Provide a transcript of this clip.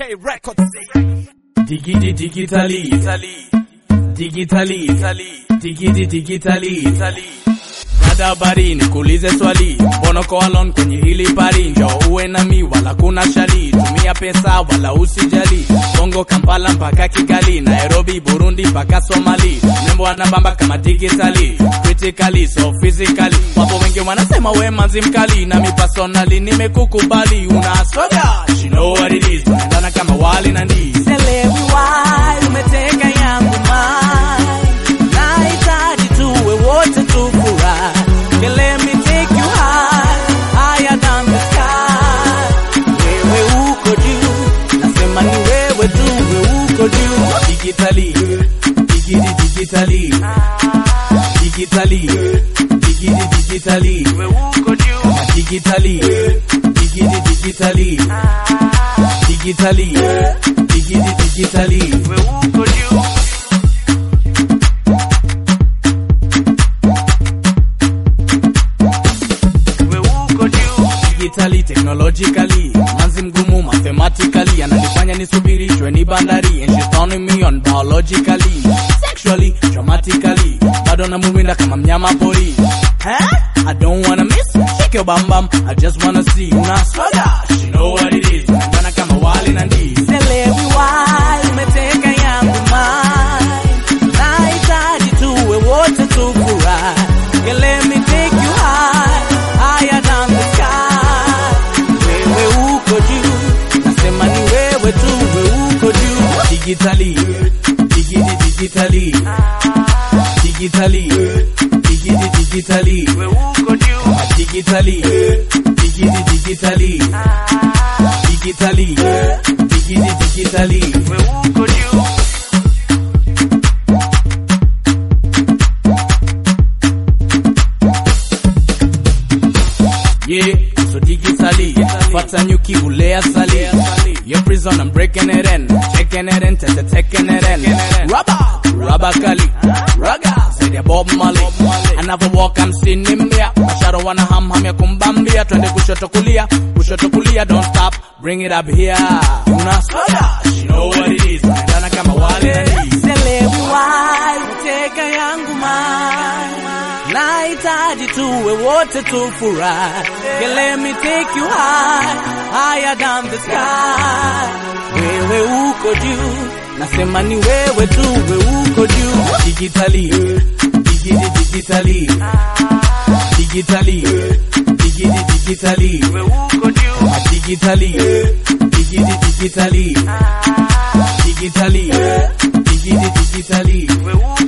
K Records. Digidi digitally, digitally, digidi digitally. Dada habari nikuulize swali, mbona uko alone kwenye hili pari? Njoo uwe nami wala kuna shali, tumia pesa wala usijali. Bongo Kampala mpaka Kigali, Nairobi Burundi mpaka Somali. Mrembo anabamba kama digitally, critically so physically. Wapo wengi wanasema we manzi mkali, nami personally nimekukubali. Una soda, she know what it is, tunaendana kama wali na ndizi. Selewi why umeteka yangu mind Nahitaji tuwe wote tufurahi Okay, let me take you high Higher than the sky Wewe uko juu Nasema ni wewe tu Wewe uko juu digitally, digidi digitally, digitally, digidi digitally, Wewe uko juu digitally, digidi digitally, digitally, digidi digitally. Wewe uko juu Wewe uko juu digitally technologically manzi mgumu mathematically ananifanya nisubirishwe ni bandari and she's turning me on biologically sexually dramatically bado namuwinda kama mnyama pori huh? I don't wanna miss shake your bam bam I just wanna see una soda she know what it is tunaendana kama wali na ndizi Selewi why umeteka yangu mind Nahitaji tuwe wote tufurahi Yeah, let me take you high Higher than the sky Wewe uko juu Nasema ni wewe tu Wewe uko juu digitally digidi digitally digitally digidi digitally Wewe uko juu digitally digidi digitally digitally digidi digitally Wewe uko juu yeah so digitally fata nyuki ule asali your prison I'm breaking it in checking it in tete taking it in rubber rubber kali raga said ya Bob Marley another walk I'm seeing him here masharo wana ham ham ya kumbambia twende kushoto kulia kushoto kulia don't stop bring it up here una soda she know what it is tunaendana kama wale na ndizi Selewi why uteka yangu mind Nahitaji tuwe wote tufurahi Yeah, let me take you high Higher than the sky Wewe uko juu Nasema ni wewe tu Wewe uko juu digitally digidi digitally digitally digidi digitally Wewe uko juu digitally digidi digitally digitally digidi digitally Wewe